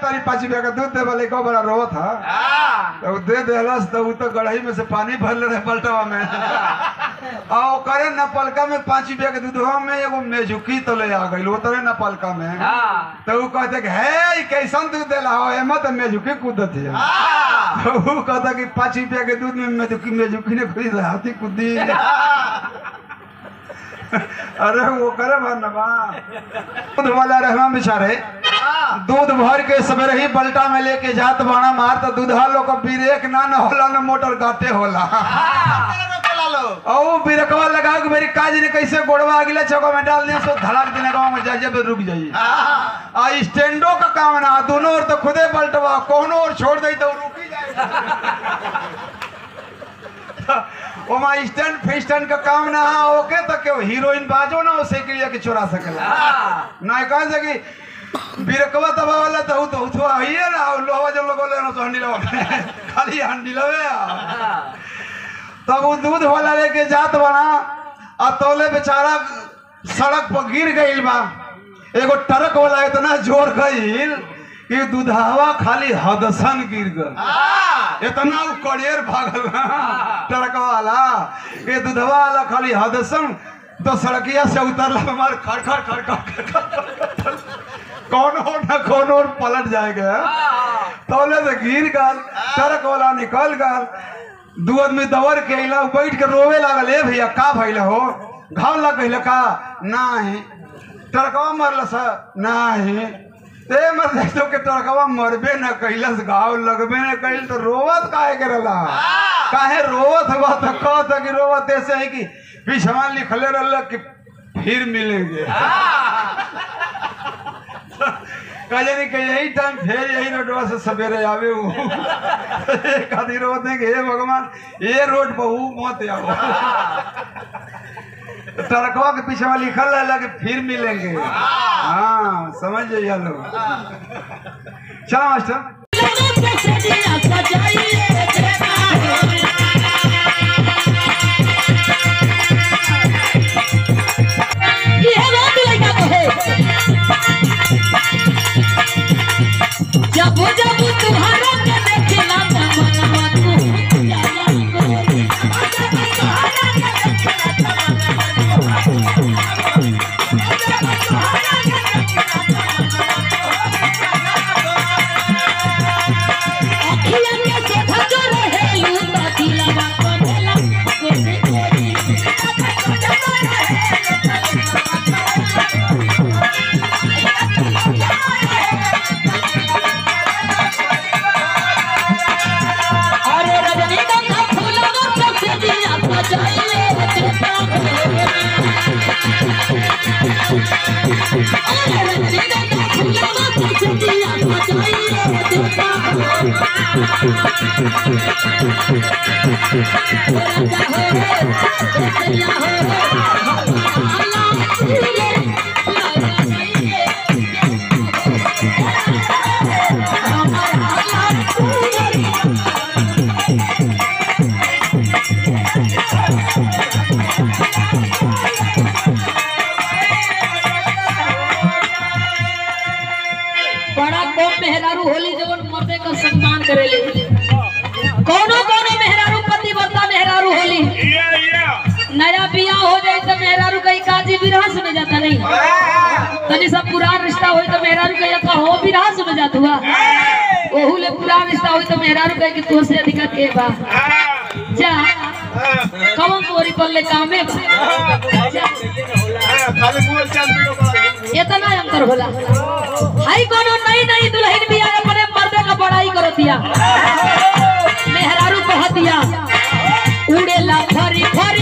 तारी पाँच रुपया का दूध दे वाले को बड़ा रोवत था तो उ दे देलस तो उ तो गढ़ई में से पानी भरले रहे पलटवा में आ ओकरे न पलका में पाँच रुपया के दूधवा में एगो मेजुकी तो ले आ गई उतरे न पलका में तो उ कहते कि हे ई कैसन दूध देला हो एमा तो मेजुकी कूदत है तो उ कहता कि पाँच रुपया के दूध में मेजुकी मेजुकी ने खुद हाथी कूदी अरे वो करे भरनवा दूध वाला रहवा बेचारे दूध भर के सवेरे ही बल्टा में लेके जात बाणा मार तो दूधा लोग को ब्रेक ना न होला न मोटर गाते होला ओ बिरकवा लगा के मेरी काज ने कैसे गोड़वा अगले चौका में डाल दिया सो धड़ाक देने गाँव में जा जब रुक जाइए आ स्टैंडो का काम ना दोनों ओर तो खुदे पलटवा कोनो ओर छोड़ दई तो रुकी जाए ओमा स्टैंड फेस्टैंड का काम ना हा ओके तो क्यों हीरोइन बाजो ना उसे के लिए के चुरा सकेला ना कह सकी बिरकवा दबा वाला तो तो तो आइए ना लोहा जो लोगों ले ना तो हंडी लवा खाली हंडी लवे तब वो दूध वाला लेके जात बना आ तोले बेचारा सड़क पर गिर गईल बा एगो ट्रक वाला इतना जोर गईल कि दूधावा खाली हदसन गिर गल इतना उ कड़ेर भागल ना ट्रक वाला ये दूधवा वाला खाली हदसन तो सड़किया से उतरला हमार खड़खड़ खड़खड़ खड़खड़ कौन हो ना कौन और पलट जाएगा तौले से गिर गल ट्रक वाला निकल गल दू आदमी दौड़ के अइला बैठ के रोवे लागल ए भैया का भइल हो घाव लग गइल का नाही ट्रकवा मरल स नाही ते मर देखो के ट्रकवा मरबे न कैलस घाव लगबे न कैल तो रोवत काहे करला काहे रोवत हुआ तो कहत कि रोवत ऐसे है कि पिछवा लिखले रहल कि फिर मिलेंगे कहे नहीं कि यही टाइम फिर यही रोडवा से सवेरे आवे हूँ खातिर होते हैं कि हे भगवान ये रोड पर हूँ मत आओ ट्रकवा के पीछे में लिखल रहला कि फिर मिलेंगे हाँ समझ जाइए लोग चलो मास्टर जब जब तुम्हारा के देखला तमन्ना तू जाला अखिया के देखा जो रहे लू तो दिलवा करेला कोसे कोरी अरे रजनीगंधा फूलवा सबसे दिया सजाइले देता अरे रजनीगंधा फूलवा सबसे दिया सजाइले देता बड़ा कम मेहरारू होली जवन मर्दे का सम्मान करेले कोनो कोनो मेहरारू पतिव्रता मेहरारू होली नया बियाह हो जाए तो मेहरारू कहीं काजी विराह सुने जाता नहीं तनी सब पुरान रिश्ता होई तो मेहरारू कहीं का हो विराह सुने जात हुआ ओहू ले पुरान रिश्ता होई तो मेहरारू कहीं कि तुझसे अधिक के बा जा कवन तोरी पल्ले कामे बा जा इतना अंतर होला हाई कोनो नई नई दुल्हन भी आए अपने पर्दे का बड़ाई करो दिया मेहरारू कह दिया उड़ेला फरी फरी